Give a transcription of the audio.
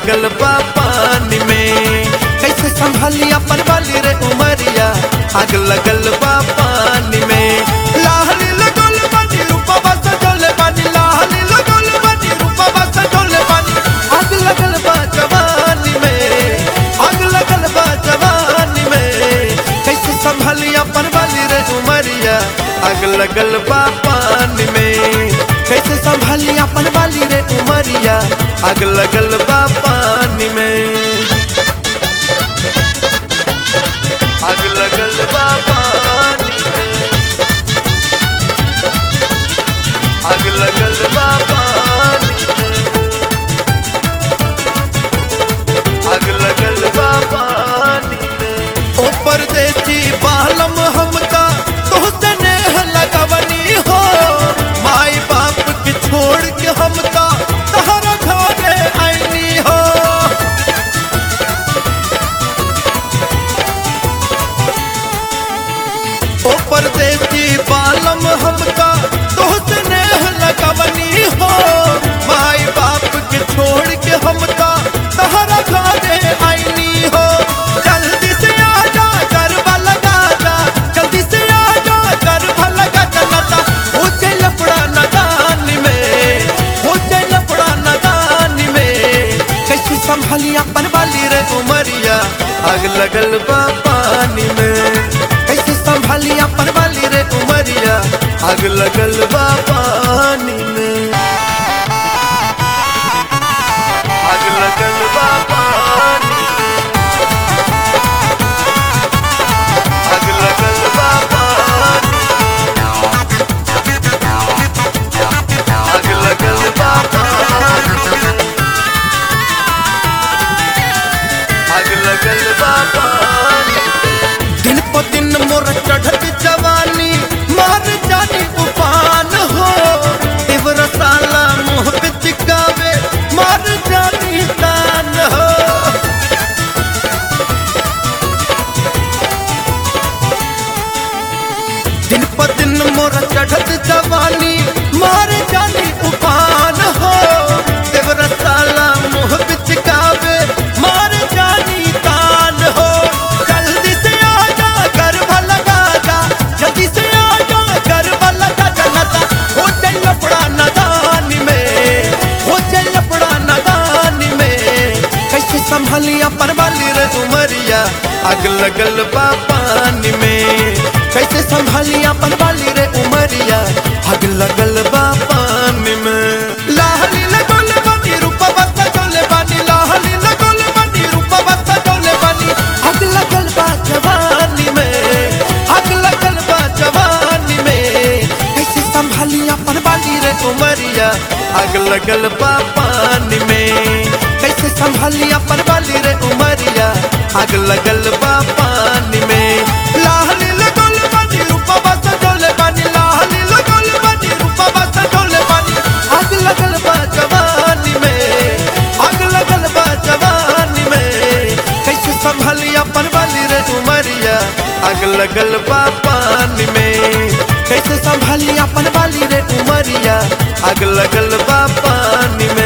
लगल बा पानी में कैसे संभाली अपन वाली रे उमरिया आग लगल बा पानी में लाहली लगल बानी रूपवा सजल बानी लाहली लगल बानी रूपवा सजल बानी आग लगल बा जवानी में आग लगल बा जवानी में कैसे संभाली अपन वाली रे उमरिया आग लगल बा पानी में कैसे संभाली अपन वाली रे उमरिया आग लगल बा पानी में आग लगल बा पानी में आग लगल बा पानी में आग लगल बा पानी में ओ परदेसी बालम हमका तोहसे नेह लगवनी हो माई बाप के छोड़ के हमका तहरा घरे आईनी हो ओ परदेसी बालम हमका तोहसे नेह लगवनी हो माई बाप के छोड़ के हमका तहरा घरे आईनी हो जल्दी से आ जा गरबा लगा जा जल्दी से आ जा गरबा लगा चलता हो जाए लफड़ा नदान में हो जाए लफड़ा नदान में कैसे संभाली अपन वाली रे उमरिया आग लगल बा पानी में कैसे संभाली अपन वाली रे उमरिया आग लगल बा पानी में आग लगल बा पानी में आग लगल बा पानी आग लगल बा पानी आग लगल बा पानी दिन प दिन मोर चढ़त जवानी मार जानी उफान हो देवर साला मुँह पे चिकावे मार जानी तान हो दिन प दिन मोर चढ़त जवानी मार जानी उफान हो देवर साला मुँह पे चिकावे मार जानी तान हो जल्दी से आ जा गरबा लगा जा जल्दी से आ जा गरबा लगा जनता हो जाए लपड़ा नदानी में हो जाए लपड़ा नदानी में कैसे संभाली अपन वाली रे उमरिया आग लगल बा पानी में कैसे संभाली अपन वाली रे उमरिया आग लगल बा पानी में लाहली लगल बानी रूपवा सजल बानी लाहली लगल बानी रूपवा सजल बानी आग लगल बा जवानी में आग लगल बा जवानी में कैसे संभाली अपन वाली रे उमरिया आग लगल बा पानी में कैसे संभाली अपन वाली रे उमरिया आग लगल बा पानी में लाहली लगल बानी रूपवा सजल बानी लाहली लगल बानी रूपवा सजल बानी आग लगल बा जवानी में आग लगल बा जवानी में कैसे संभाली अपन वाली रे उमरिया आग लगल बा पानी में कैसे संभाली अपन वाली रे उमरिया आग लगल बा पानी में